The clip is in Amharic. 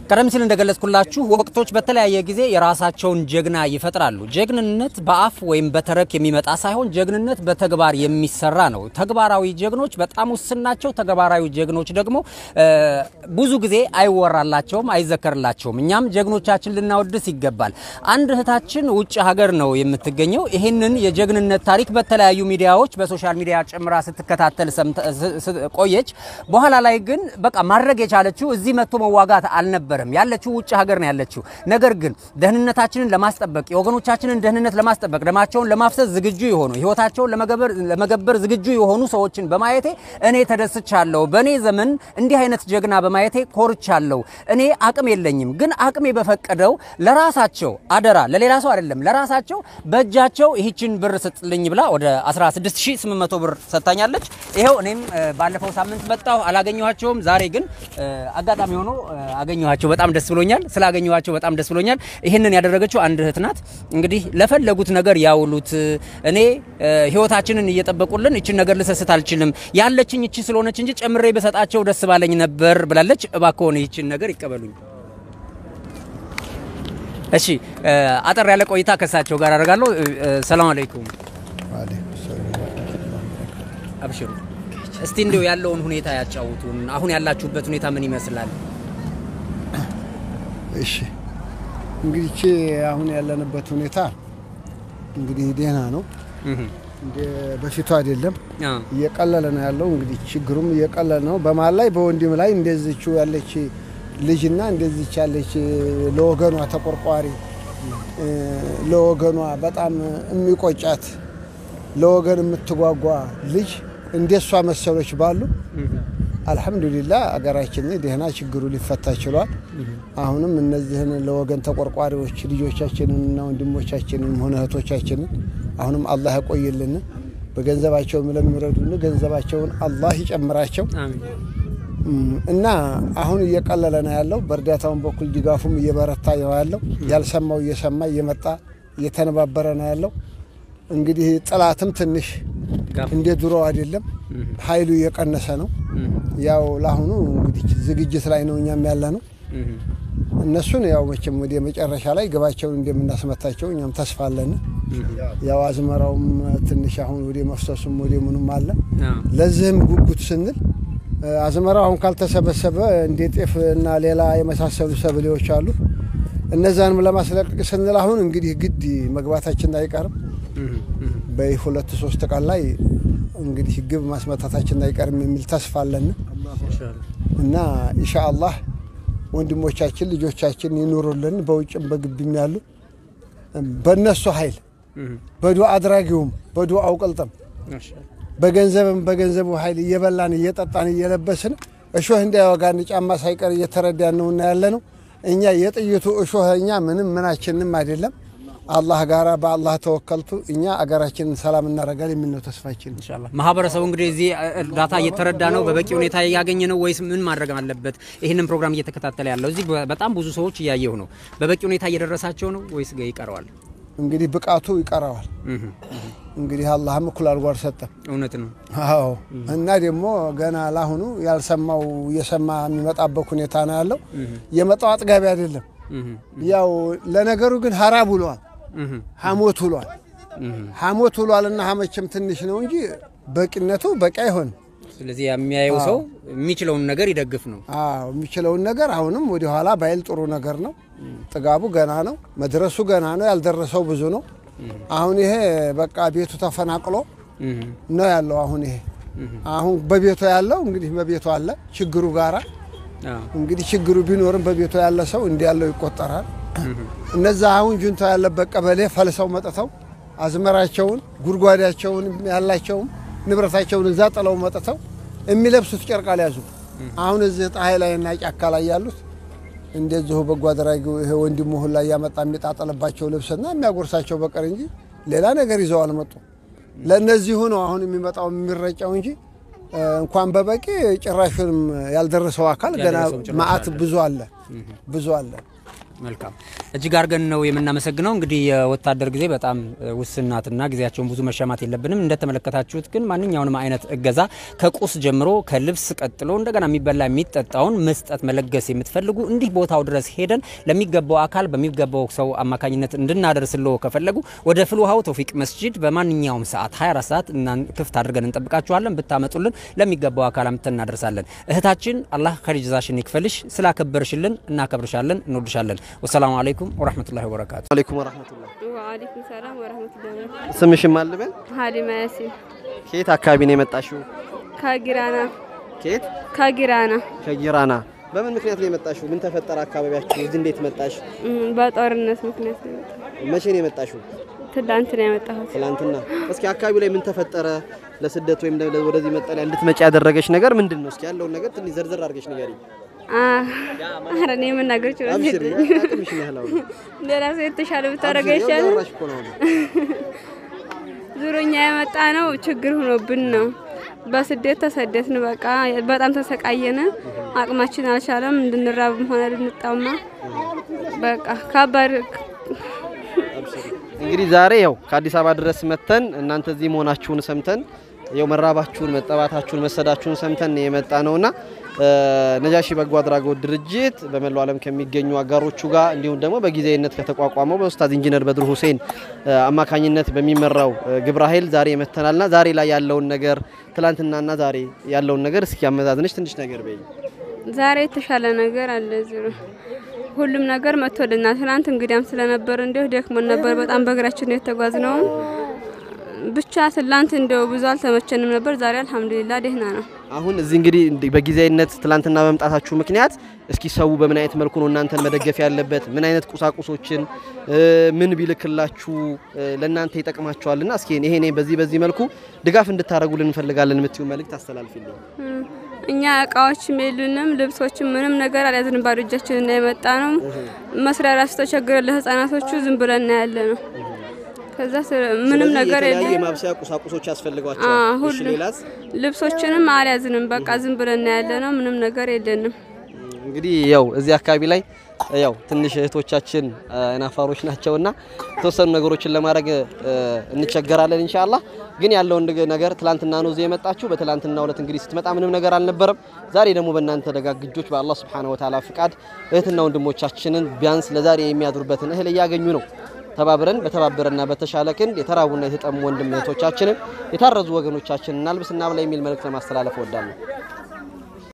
ቀደም ሲል እንደገለጽኩላችሁ ወቅቶች በተለያየ ጊዜ የራሳቸውን ጀግና ይፈጥራሉ። ጀግንነት በአፍ ወይም በተረክ የሚመጣ ሳይሆን ጀግንነት በተግባር የሚሰራ ነው። ተግባራዊ ጀግኖች በጣም ውስን ናቸው። ተግባራዊ ጀግኖች ደግሞ ብዙ ጊዜ አይወራላቸውም፣ አይዘከርላቸውም። እኛም ጀግኖቻችን ልናወድስ ይገባል። አንድ እህታችን ውጭ ሀገር ነው የምትገኘው። ይህንን የጀግንነት ታሪክ በተለያዩ ሚዲያዎች በሶሻል ሚዲያ ጨምራ ስትከታተል ቆየች። በኋላ ላይ ግን በቃ ማድረግ የቻለችው እዚህ መጥቶ መዋጋት አልነበረም። ያለችው ውጭ ሀገር ነው ያለችው። ነገር ግን ደህንነታችንን ለማስጠበቅ የወገኖቻችንን ደህንነት ለማስጠበቅ ደማቸውን ለማፍሰስ ዝግጁ የሆኑ ህይወታቸውን ለመገበር ዝግጁ የሆኑ ሰዎችን በማየቴ እኔ ተደስቻለሁ። በእኔ ዘመን እንዲህ አይነት ጀግና በማየቴ ኮርቻለሁ። እኔ አቅም የለኝም፣ ግን አቅሜ በፈቀደው ለራሳቸው አደራ፣ ለሌላ ሰው አይደለም፣ ለራሳቸው በእጃቸው ይህችን ብር ስጥልኝ ብላ ወደ 16800 ብር ሰጥታኛለች። ይኸው እኔም ባለፈው ሳምንት መጣሁ፣ አላገኘኋቸውም። ዛሬ ግን አጋጣሚ ሆኖ አገኘኋቸው። በጣም ደስ ብሎኛል። ስላገኘኋቸው በጣም ደስ ብሎኛል። ይህንን ያደረገችው አንድ እህት ናት። እንግዲህ ለፈለጉት ነገር ያውሉት። እኔ ህይወታችንን እየጠበቁልን እችን ነገር ልሰስት አልችልም፣ ያለችኝ እቺ ስለሆነች እንጂ ጨምሬ በሰጣቸው ደስ ባለኝ ነበር ብላለች። እባክዎን ይችን ነገር ይቀበሉኝ። እሺ፣ አጠር ያለ ቆይታ ከሳቸው ጋር አደርጋለሁ። ሰላም አለይኩም። አብሽሩ። እስቲ እንዲሁ ያለውን ሁኔታ ያጫውቱን። አሁን ያላችሁበት ሁኔታ ምን ይመስላል? እሺ እንግዲህ አሁን ያለንበት ሁኔታ እንግዲህ ደህና ነው። እንደ በፊቱ አይደለም፣ እየቀለለ ነው ያለው። እንግዲህ ችግሩም እየቀለለ ነው። በመሀል ላይ በወንድም ላይ እንደዚች ያለች ልጅና እንደዚች ያለች ለወገኗ ተቆርቋሪ ለወገኗ በጣም የሚቆጫት ለወገን የምትጓጓ ልጅ እንደሷ መሰሎች ባሉ አልሐምዱሊላህ አገራችን ደህና ችግሩ ሊፈታ ችሏል። አሁንም እነዚህን ለወገን ተቆርቋሪዎች ልጆቻችንን እና ወንድሞቻችንን ሆነ እህቶቻችንን አሁንም አላህ ያቆይልን። በገንዘባቸው ለሚረዱን ገንዘባቸውን አላህ ይጨምራቸው እና አሁን እየቀለለ ነው ያለው። በእርዳታውን በኩል ድጋፉም እየበረታ ነው ያለው። ያልሰማው እየሰማ እየመጣ እየተነባበረ ነው ያለው። እንግዲህ ጥላትም ትንሽ እንደ ድሮ አይደለም፣ ኃይሉ እየቀነሰ ነው። ያው ለአሁኑ እንግዲህ ዝግጅት ላይ ነው እኛም ያለ ነው። እነሱን ያው መቼም ወደ መጨረሻ ላይ ግባቸውን እንደምናስመታቸው እኛም ተስፋ አለን። ያው አዝመራውም ትንሽ አሁን ወደ መፍሰሱም ወደ ምኑም አለ። ለዚህም ጉጉት ስንል አዝመራው አሁን ካልተሰበሰበ እንደ ጤፍ እና ሌላ የመሳሰሉ ሰብሌዎች አሉ። እነዛንም ለማስለቀቅ ስንል አሁን እንግዲህ ግድ መግባታችን አይቀርም። በሁለት ሶስት ቀን ላይ እንግዲህ ግብ ማስመታታችን አይቀርም የሚል ተስፋ አለን እና ኢንሻአላህ ወንድሞቻችን ልጆቻችን ይኑሩልን። በውጭም በግቢም ያሉ በእነሱ ኃይል በዱዓ አድራጊውም በዱዓው ቅልጥም በገንዘብም በገንዘቡ ኃይል እየበላን እየጠጣን እየለበስን እሾህ እንዳይወጋን ጫማ ሳይቀር እየተረዳን ነውና ያለ ነው። እኛ የጥይቱ እሾህ እኛ ምንም ምናችንም አይደለም። አላህ ጋራ በአላህ ተወከልቱ እኛ አገራችንን ሰላም እናደርጋል የሚል ነው ተስፋችን። ኢንሻአላህ ማህበረሰቡ እንግዲህ እዚህ እርዳታ እየተረዳ ነው፣ በበቂ ሁኔታ እያገኘ ነው ወይስ ምን ማድረግ አለበት? ይህንን ፕሮግራም እየተከታተለ ያለው እዚህ በጣም ብዙ ሰዎች እያየሁ ነው። በበቂ ሁኔታ እየደረሳቸው ነው ወይስ ይቀረዋል? እንግዲህ ብቃቱ ይቀረዋል። እንግዲህ አላህም እኩል አድርጎ አልሰጠም። እውነት ነው። አዎ እና ደግሞ ገና ለአሁኑ ያልሰማው እየሰማ የሚመጣበት ሁኔታ ነው ያለው። የመጣው አጥጋቢ አይደለም። ያው ለነገሩ ግን ሀራብ ውሏል፣ ሐሞት ውሏል። ሐሞት ውሏል እና ሐመችም ትንሽ ነው እንጂ በቂነቱ በቂ አይሆንም። ስለዚህ የሚያየው ሰው የሚችለውን ነገር ይደግፍ ነው። አዎ የሚችለውን ነገር አሁንም ወደ ኋላ ባይል ጥሩ ነገር ነው። ጥጋቡ ገና ነው፣ መድረሱ ገና ነው። ያልደረሰው ብዙ ነው። አሁን ይሄ በቃ ቤቱ ተፈናቅሎ ነው ያለው። አሁን ይሄ አሁን በቤቱ ያለው እንግዲህ በቤቱ አለ ችግሩ ጋራ እንግዲህ ችግሩ ቢኖርም በቤቱ ያለ ሰው እንዲ ያለው ይቆጠራል። እነዛ አሁን ጁንታ ያለበት ቀበሌ ፈልሰው መጥተው አዝመራቸውን ጉድጓዳቸውን ያላቸውን ንብረታቸውን እዛ ጥለው መጥተው የሚለብሱት ጨርቅ አልያዙ። አሁን እዚህ ፀሐይ ላይና ጫካ ላይ ያሉት እንደዚሁ በጎ አድራጊው ይሄ ወንድሙ ሁላ እያመጣ የሚጣጠልባቸው ልብስና የሚያጎርሳቸው በቀር እንጂ ሌላ ነገር ይዘው አልመጡ። ለእነዚሁ ነው አሁን የሚመጣው የሚረጫው እንጂ እንኳን በበቂ ጭራሹንም ያልደረሰው አካል ገና ያልደረሰው ጭራሽ ማአት አለ። ብዙ አለ ብዙ አለ መልካም እጅግ አድርገን ነው የምናመሰግነው። እንግዲህ የወታደር ጊዜ በጣም ውስን ናትና ጊዜያቸውን ብዙ መሻማት የለብንም። እንደተመለከታችሁት ግን ማንኛውንም አይነት እገዛ ከቁስ ጀምሮ ከልብስ ቀጥሎ እንደገና የሚበላ የሚጠጣውን መስጠት መለገስ የምትፈልጉ እንዲህ ቦታው ድረስ ሄደን ለሚገባው አካል በሚገባው ሰው አማካኝነት እንድናደርስልዎ ከፈለጉ ወደ ፍልውሃው ተውፊቅ መስጂድ በማንኛውም ሰዓት 24 ሰዓት እናን ክፍት አድርገን እንጠብቃችኋለን። ብታመጡልን ለሚገባው አካል አምጥተን እናደርሳለን። እህታችን አላህ ከሪጅዛሽን ይክፈልሽ። ስላከበርሽልን እናከብርሻለን፣ እንወድሻለን። ወሰላሙ አለይኩም ወረህመቱላሂ ወበረካቱ። አለይኩም ወራህመቱላህ። ወአለይኩም ሰላም ወረህመቱላሂ ወበረካቱ። ስምሽም አልበል? ሀሊማ ያሲን ከየት አካባቢ ነው የመጣሽው? ከጊራና ከየት? ከጊራና ከጊራና። በምን ምክንያት ነው የመጣሽው? ምን ተፈጠረ አካባቢያችሁ? እዚህ እንዴት መጣሽ? እም፣ በጦርነት ምክንያት ነው የመጣሁት። መቼ ነው የመጣሽው? ትላንት ነው የመጣሁት። ትላንትና። እስኪ አካባቢው ላይ ምን ተፈጠረ? ለስደት ወይም ለ- ወደዚህ መጠለያ እንድትመጪ ያደረገች ነገር ምንድን ነው? እስኪ ያለውን ነገር ትንሽ ዘርዘር አድርገሽ ንገሪኝ። አ- ኧረ እኔ የምናገር ችሎታ አብሽሪ፣ የለኝም። አቅምሽን ያህል አውሪ። ሌላ ሰው የተሻለ ብታደርገ አብሽሪ፣ ያው ይሻላል። እያወራሽ እኮ ነው አሁን። ዙሮኛ የመጣ ነው ችግር ሆኖብን ነው። በስደት ተሰደትን። በቃ በጣም ተሰቃየን። አቅማችን አልቻለም። እንድንራብም ሆነ ልንጣማ በቃ ከባድ እንግዲህ ዛሬ ያው ከአዲስ አበባ ድረስ መተን እናንተ እዚህ መሆናችሁን ሰምተን ያው መራባችሁን፣ መጠባታችሁን፣ መሰዳችሁን ሰምተን የመጣ ነውና ነጃሺ በጎ አድራጎት ድርጅት በመላው ዓለም ከሚገኙ አጋሮቹ ጋር እንዲሁም ደግሞ በጊዜያዊነት ከተቋቋመው በኡስታዝ ኢንጂነር በድሩ ሁሴን አማካኝነት በሚመራው ግብረ ኃይል ዛሬ መተናልና ዛሬ ላይ ያለውን ነገር ትላንትናና ዛሬ ያለውን ነገር እስኪ አመዛዝነች ትንሽ ነገር በይ። ዛሬ የተሻለ ነገር አለ። ዚሮ ሁሉም ነገር መጥቶልናል። ትናንት እንግዲያም ስለነበር እንዲሁ ደክሞን ነበር። በጣም በእግራችን ነው የተጓዝነው። ብቻ ትላንት እንደው ብዙ አልተመቸንም ነበር። ዛሬ አልሐምዱሊላ ደህና ነው። አሁን እዚህ እንግዲህ እንዲ- በጊዜያዊነት ትላንትና በመምጣታችሁ ምክንያት እስኪ ሰው በምን አይነት መልኩ ነው እናንተን መደገፍ ያለበት? ምን አይነት ቁሳቁሶችን እ፣ ምን ቢልክላችሁ እ፣ ለእናንተ ይጠቅማችኋልና እስኪ ይሄ እኔ በዚህ በዚህ መልኩ ድጋፍ እንድታደርጉልን እንፈልጋለን የምትዩ መልእክት አስተላልፊልኝ። እም፣ እኛ እቃዎችም የሉንም፣ ልብሶችም ምንም ነገር አልያዝንም። ባዶ እጃችንን ነው የመጣ ነው። መስሪያ ራሱ ተቸግረን ለህፃናቶቹ ዝም ብለን ነው ያለ ነው። ከዛ ስለ- ምንም ስለዚህ ነገር የተለያዩ የለም። የማብሰያ ቁሳቁሶች አ፣ ያስፈልጓቸዋል። እሺ ሁሉ ሌላስ? ልብሶችንም አልያዝንም። በቃ ዝም ብለን ነው ያለ ነው። ምንም ነገር የለንም። እንግዲህ ያው እዚህ አካባቢ ላይ ያው ትንሽ እህቶቻችን አይናፋሮች ናቸውና የተወሰኑ ነገሮችን ለማድረግ እ፣ እንቸገራለን ኢንሻአላህ። ግን ያለውን ንግ- ነገር ትላንትና ነው እዚህ የመጣችሁ። በትላንትና ዕለት እንግዲህ ስትመጣ ምንም ነገር አልነበረም። ዛሬ ደግሞ በእናንተ ደጋግ እጆች በአላህ Subhanahu Wa Ta'ala ፍቃድ እህትና ወንድሞቻችንን ቢያንስ ለዛሬ የሚያድሩበትን እህል እያገኙ ነው። ተባብረን በተባበረና በተሻለ ክንድ የተራቡና የተጠሙ ወንድም እህቶቻችንን የታረዙ ወገኖቻችንን እናልብስና ብላ የሚል መልእክት ለማስተላለፍ እወዳለሁ።